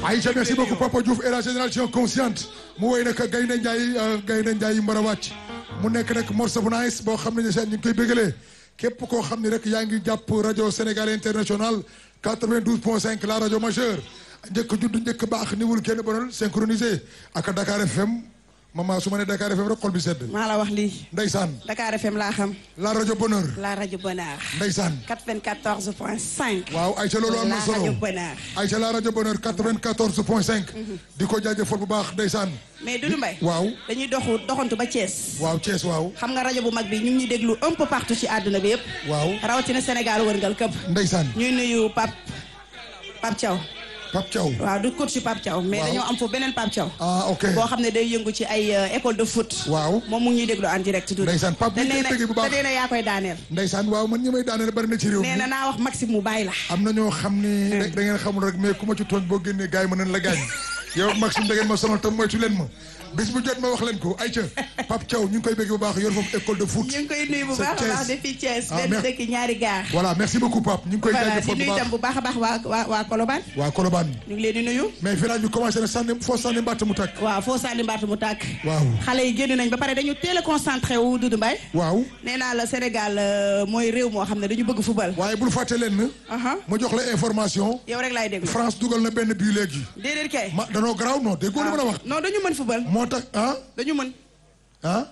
Aïcha merci beaucoup Papa Diouf et la génération consciente mu woy nag Gaynde Njaay Gaynde Njaay mbar a wàcc mu nekk nag morceau bu nice boo xam ne seen ñu ngi koy bégalee képp koo xam ne rek yaa ngi jàpp rajo Sénégal international 92 point 5 la rajo majeure njëkk judd njëkk baax niwul kenn bonal synchronisé ak Dakar FM mama su ma nee Dakar FM rek xol bi sedd maa la wax lii. ndeysaan Dakar FM laa xam. la rajo bonheur la rajo bonheur. ndeysaan 94 point 5. waaw Aïcha loolu am na la solo rajo bonheur. Aïcha la rajo bonheur 94 point 5 di ko jaajëfal bu baax ndeysaan mais Doudou Mbaye. waaw dañuy doxu doxantu ba Thiès. waaw Thiès waaw xam nga rajo bu mag bi ñu ngi ñuy déglu un peu partout ci àdduna bi yëpp. waaw rawatina Sénégal wërngal këpp. ndeysaan ñuy nuyu Pape Pape Thiaw. Pape Thiaw waaw du coach ci Pape Thiaw. mais Waaw. dañoo am foofu beneen Pape Thiaw. ah ok boo xam ne day yëngu ci ay euh, école de foot. waaw moom mu ngi ñuy déglu en direct. Doudou. Ndeysaan, Pape te ñu ngi koy nee na bëggee bu baax. te nee na yaa koy daaneel. ndeysaan waaw man ñi may daaneel bari na ci réew mi nee na naa wax Maxime mu bàyyi la. am na ñoo xam ni da da ngeen xamul rek mais ku ma ci tooñ boo génnee gars yi mën nañ la gaañ yow ak Maxime da ngeen ma sonal tam moytu leen ma bis bu jot ma wax leen ko Aïcha Pape Thiaw ñu ngi koy bëgg bu baax yor foofu école de foot ñu ngi koy nuyu bu C'est baax a Thiès. baax depuis Thiès. Ah, benn merci. dëkk ñaari gaar. voilà merci beaucoup Pape ñu ngi koy voilà di jaajëfal bu nuyu baax itam bu baax a baax waa waa waa Colobane. waa Colobane ñu ngi leen di nuyu. mais village bi commencé na sànni foo sànni mbàtt mu tàkk waaw foo sànni mbaatu mu tàkk. waaw xale yi génn nañ ba pare dañu teel a concentré wu Doudou Mbaye. waaw nee naa la Sénégal euh, mooy réew moo xam ne dañu bëgg football. waaye bul fàtte leen aha ma jox la information yow rek laay déglu. France dugal na benn bii léegi déedéet kay. ma danoo garaaw non déggoo li ma la wax non dañu mën football. moo tax ah dañu mën. ah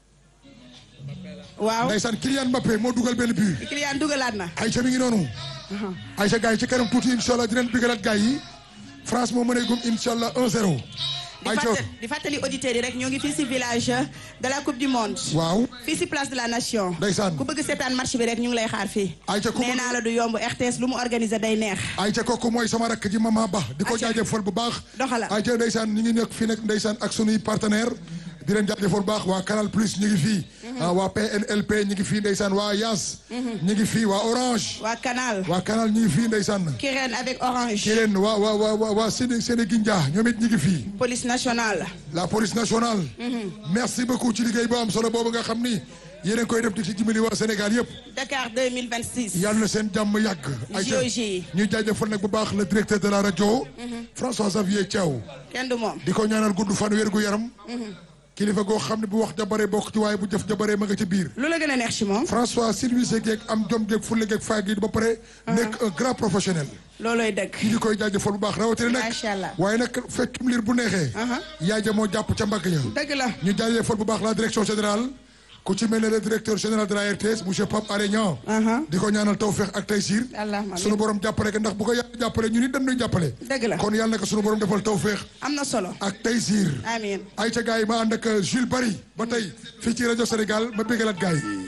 waaw. ndeysaan Kylian Mbappé moo dugal benn bii Kylian dugalaat na. Aïcha mi ngi noonu Aïcha gars yi ci kanam tuuti incha allah dinañ bigalaat gars yi France moo mënee gum incha allah 1-0 di Aïcha fàttali di fàttali auditeurs yi rek ñoo ngi fii si village de la coupe du monde. waaw fii si place de la nation. Ndeysaan. ku bëgg seetaan match bi rek ñu ngi lay xaar fii. Aïcha ku nee bëgg- naa la du yomb RTS lu mu organisé day neex. Aïcha kooku mooy sama rakk ji Mama Ba di ko Aïcha. jaajëfal bu baax Doxala. Aïcha ndeysaan ñu ngi nekk fii nag ndeysaan ak sunuy partenaire di leen jaajëfal bu baax waa Canal Plus ñu ngi fii ah, waa PNLP ñu ngi fii ndeysaan waa Yas ñu ngi fii waa Orange waa Canal. waa Canal ñu ngi fii ndeysaan Kirène avec Orange. ki leen waa waa waa waa waa Séné Sénégindia ñoom it ñu ngi fii police nationale. la police nationale merci beaucoup ci liggéey bu am solo boobu nga xam ni yéen a ngi koy def di ci dimbali waa Sénégal yëpp Dakar 2026. yàlla na seen jàmm yàgg Aïcha JOJ. ñu jaajëfal nag bu baax le directeur de la rajo François Xavier Thiaw kenn du moom. di ko ñaanal gudd fan wér gu yaram kilifa goo xam ne bu wax jabaree bokk ci waaye bu jëf jabaree ma nga ci biir lu la gën a neex ci moom. François service geeg am jom geeg fulle geeg faa gi ba pare nekk un grand professionnel loolooy dëgg. ñu ngi koy jaajëfal bu baax rawatina nag Macha Allah. waaye nag fekkum liir bu neexee yaay ja moo jàpp ca mbagg ya dëgg la. ñu jaajëfal bu baax la direction générale ku ci mel ne le directeur général de la RTS monsieur Pape Alé Niang Aha. di ko ñaanal tawfeex ak taysiir Allahumma amiin. sunu borom jàppale ko ndax bu ko yàlla jàppale ñu nit dañuy jàppale Dëgg la. kon yàlla na ko sunu borom defal tawfeex am na solo. ak taysiir amiin. ay ca gars yi ma ànd ak Jules Barry ba tey fii ci rajo Sénégal ma bégalaat gars yi